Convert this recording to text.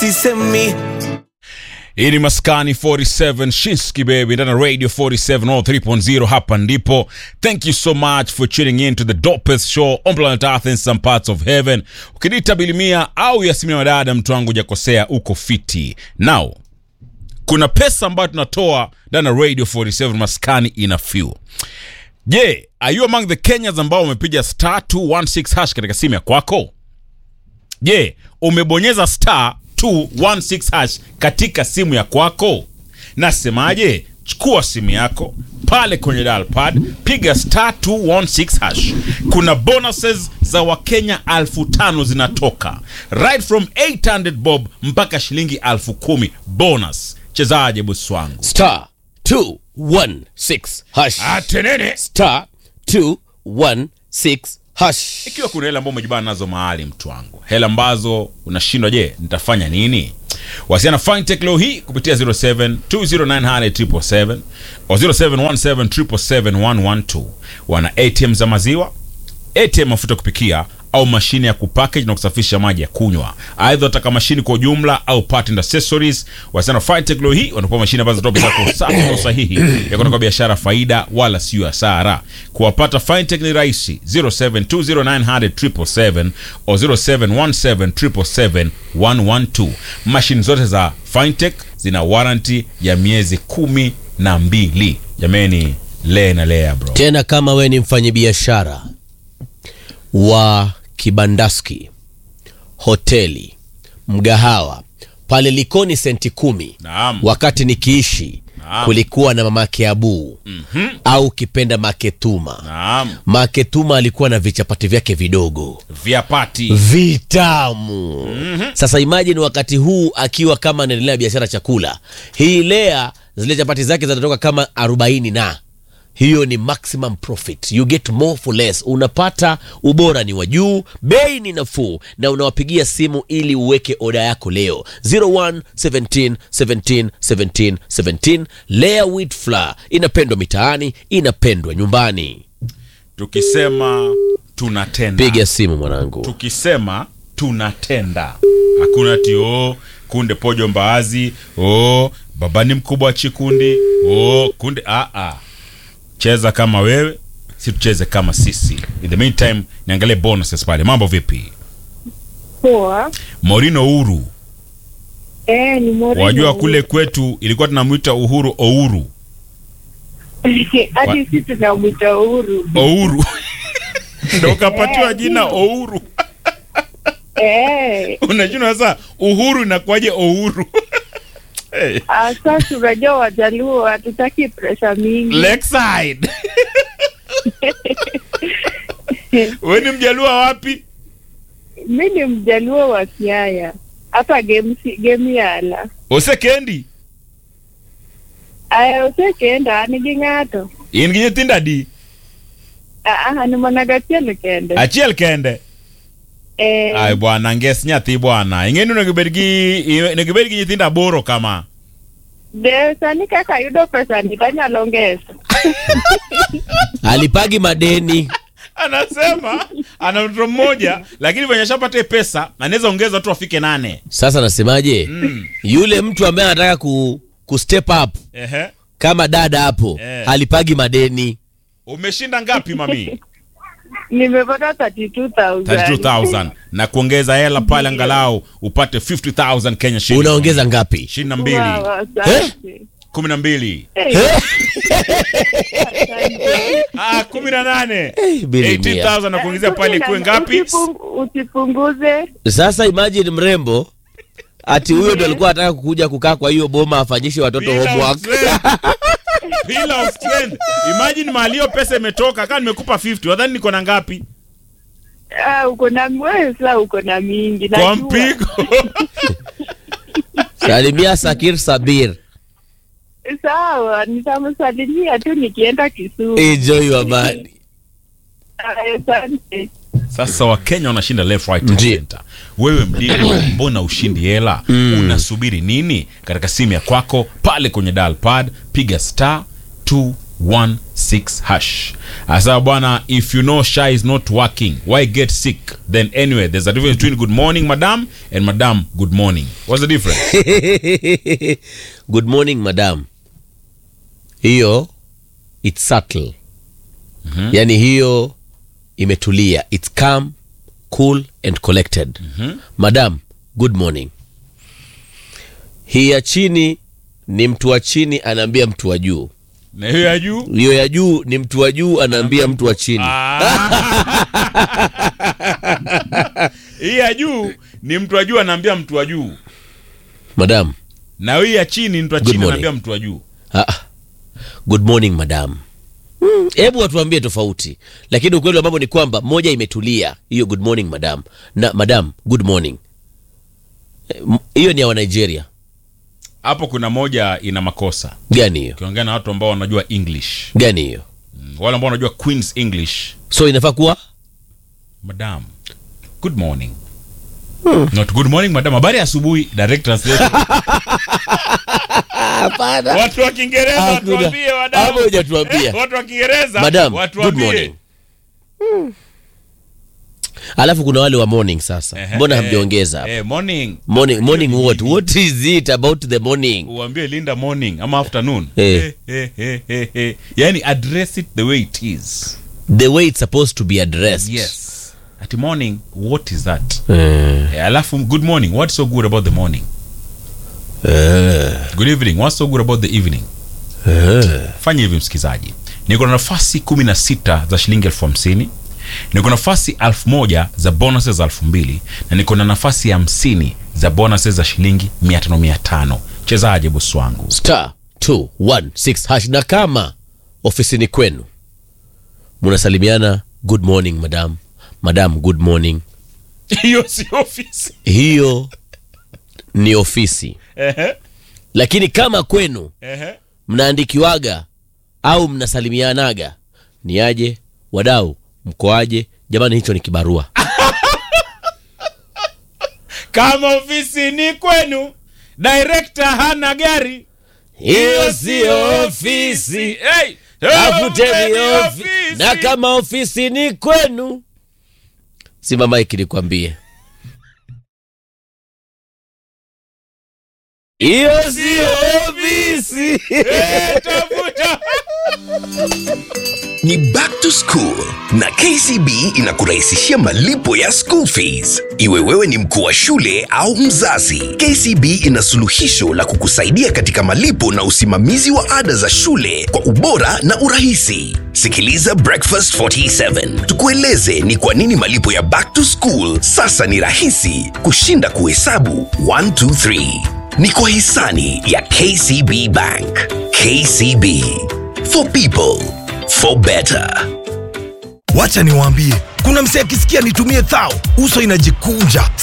sisemi hii ni maskani 47 shinski baby ndana radio 47 all 3.0 hapa ndipo thank you so much for tuning in to the dopest show on planet earth in some parts of heaven ukiniita bilimia au yasimia wadada mtu wangu jakosea uko fiti now kuna pesa ambayo tunatoa ndani ya radio 47 maskani ina few je are you among the kenyans ambao wamepiga star 216 hash katika simu ya kwako je umebonyeza star 216 hash katika simu ya kwako nasemaje chukua simu yako pale kwenye dalpad piga star 216 hash kuna bonuses za wakenya elfu tano zinatoka right from 800 bob mpaka shilingi elfu kumi bonus chezaje bosi wangu star 216 hash atenene star 216 hash ikiwa kuna hela ambao umejibana nazo mahali mtu wangu hela ambazo unashindwa je nitafanya nini wasiana fintech leo hii kupitia 0720900777 au 0717771112 wana atm za maziwa atm mafuta kupikia au mashine ya kupackage na kusafisha maji ya kunywa aidha wataka mashine kwa ujumla au part and accessories wasiana fintech leo hii wanapewa mashine ambazo zitoa bidhaa kwa usafi na usahihi ya kutoka biashara faida wala sio hasara kuwapata fintech ni rahisi 0720900777 au 0717771112 mashine zote za fintech zina warranty ya miezi kumi na mbili jameni lee na lea bro tena kama we ni mfanyabiashara wa kibandaski hoteli mgahawa pale likoni senti kumi Naam. wakati nikiishi Naam. kulikuwa na mamake abuu mm-hmm. au kipenda maketuma naam maketuma alikuwa na vichapati vyake vidogo vyapati vitamu mm-hmm. sasa imajini wakati huu akiwa kama anaendelea biashara chakula hii lea zile chapati zake zinatoka kama 40 na hiyo ni maximum profit you get more for less unapata ubora ni wa juu bei ni nafuu na unawapigia simu ili uweke oda yako leo 01 17 17 17 17 lea wheat flour inapendwa mitaani inapendwa nyumbani tukisema tunatenda piga simu mwanangu tukisema tunatenda hakuna ti o kunde pojo mbaazi o baba ni mkubwa wa chikundi o kunde a a cheza kama wewe si tucheze kama sisi in the meantime niangalie bonuses pale mambo vipi Poa. morino uru Eh, ni Moreno. wajua kule kwetu ilikuwa tunamwita uhuru ouru hadi sisi tunamwita Uhuru. ouru ndo ukapatiwa jina ouru Eh, unajua sasa uhuru inakuwaje ouru hey. ah, sasa unajua Wajaluo hatutaki presha mingi. Lakeside. we ni mjalua wapi Mi ni Mjaluo wa Siaya hapa Gemsi- Gemiala. osekendi Aya usekenda nigi ng'ato in gi nyithindo adi Ah, ah, ni mana gachiel kende achiel kende eh, ay bwana nges nyathi bwana ing'eni onego ibed gi onego ibed gi nyithindo aboro kama de sani kaka ayudo pesa ni tanyalo ngeso alipagi madeni anasema ana mtoto mmoja lakini venye ashapata pesa anaweza ongeza watu wafike nane sasa nasemaje mm. yule mtu ambaye anataka ku, ku step up Ehe. kama dada hapo Eh. alipagi madeni umeshinda ngapi mami nimepata 32000 32000 na kuongeza hela pale angalau upate 50000 kenya shillings. unaongeza ngapi ishirini na mbili Wow, asante. kumi na mbili Eh, asante. Ah, kumi na nane Eh, bili mia. 18000 na kuongezea pale ikuwe ngapi Usipung- usipunguze sasa imagine mrembo ati huyo ndo alikuwa anataka kukuja kukaa kwa hiyo boma afanyishe watoto Pillar of homework strength. Pillar of strength. imagine mahali hiyo pesa imetoka kaa nimekupa 50 wadhani niko na ngapi Ah, uko na wewe sasa uko na mingi kwa najua. mpigo salimia sakir sabir sawa nitamsalimia tu nikienda Kisumu enjoy your money Ah, asante sasa wakenya wanashinda left right and Ndiyo. center wewe mdigo mbona ushindi hela unasubiri nini katika simu ya kwako pale kwenye dial pad piga star 216 hash asa bwana if you know sha is not working why get sick then anyway there's a difference between good morning madam and madam good morning what's the difference good morning madam hiyo its subtle mm-hmm. yani hiyo imetulia its calm cool and collected mm-hmm. madam good morning hii ya chini ni mtu wa chini anaambia mtu wa juu na hiyo ya juu hiyo ya juu ni mtu wa juu anaambia mtu wa chini hii ya juu ni mtu wa juu anaambia mtu wa juu madam na hii ya chini ni mtu wa Good chini morning. anaambia mtu wa juu ah, good morning madam Mm, hebu watuambie tofauti lakini ukweli wa mambo ni kwamba moja imetulia hiyo good morning madam na madam good morning Eh, m- hiyo ni ya wanigeria hapo kuna moja ina makosa gani hiyo ukiongea na watu ambao wanajua english gani hiyo Mm, wale ambao wanajua queens english so inafaa kuwa madam good morning not good morning madam habari ya asubuhi direct translation watu wa kiingereza Hakuna. watuambie wadau. Hapo hujatuambia. Eh, watu wa kiingereza madam watuambie. good morning alafu kuna wale wa morning sasa Ehe, mbona eh, hamjaongeza hapa? eh, morning morning morning what what is it about the morning uambie linda morning ama afternoon Eh. Eh, eh, eh, eh, eh. yani address it the way it is the way it's supposed to be addressed yes at morning what is that Eh, Eh, alafu good morning what's so good about the morning eh, good evening what's so good about the evening eh. fanya hivi msikizaji niko na nafasi 16 za shilingi elfu hamsini niko na nafasi elfu moja za bonuses za elfu mbili na niko na nafasi hamsini za bonuses za shilingi mia tano mia tano chezaje bosi wangu star 216 hash na kama ofisini kwenu munasalimiana good morning madam madam good morning hiyo si ofisi hiyo ni ofisi Ehe, lakini kama kwenu ehe. mnaandikiwaga au mnasalimianaga ni aje wadau mkoaje jamani hicho ni kibarua kama ofisi ni kwenu director hana gari hiyo siyo ofisi hey, tafuteni ni ofi na kama ofisi ni kwenu simama iki nikwambie hiyo siyo ofisi Eh, tafuta ni back to school na kcb inakurahisishia malipo ya school fees iwe wewe ni mkuu wa shule au mzazi kcb ina suluhisho la kukusaidia katika malipo na usimamizi wa ada za shule kwa ubora na urahisi sikiliza breakfast 47 tukueleze ni kwa nini malipo ya back to school sasa ni rahisi kushinda kuhesabu 123 ni kwa hisani ya kcb bank kcb for people for better wacha niwaambie kuna msee akisikia nitumie thao uso inajikunja